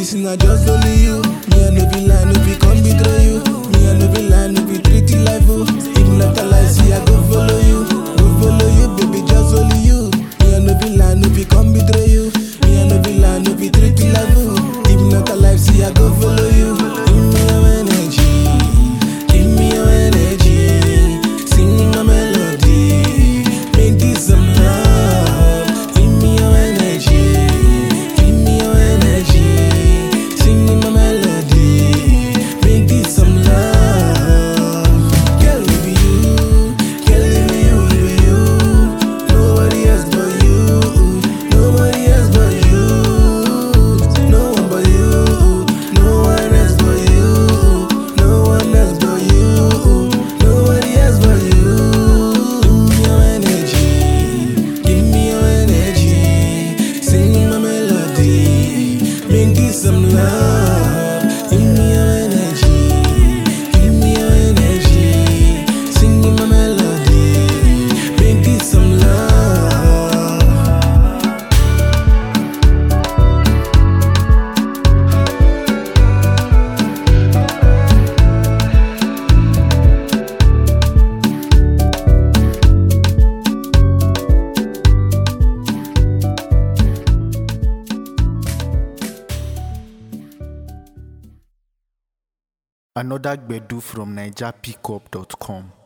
Baby, see not just only you. Me, I no be lie, no be come betray you. Me, I no be lie, no be treat you like fool. If not a lie, see I go follow you. Go follow you, baby, just only you. Me, I no be lie, no be come betray you. Me, I no be lie, no be treat you like fool. If not a lie, see I go follow you. Give me your energy. Give me your energy. Sing my melody. Make this some love. Give me your energy. Give me your energy. Sing my melody. Make this some love. Girl, it be you. Girl, it be you, it be you. Nobody else but you. Nobody else but you. No one but you. No one else but you. No one else but you. Nobody else but you. Give me your energy. Give me your energy. Sing my melody. Make this some love. Give me your energy. Give me your energy. Sing my melody. Make this some love. Another Gbedu from NigerPickup.com.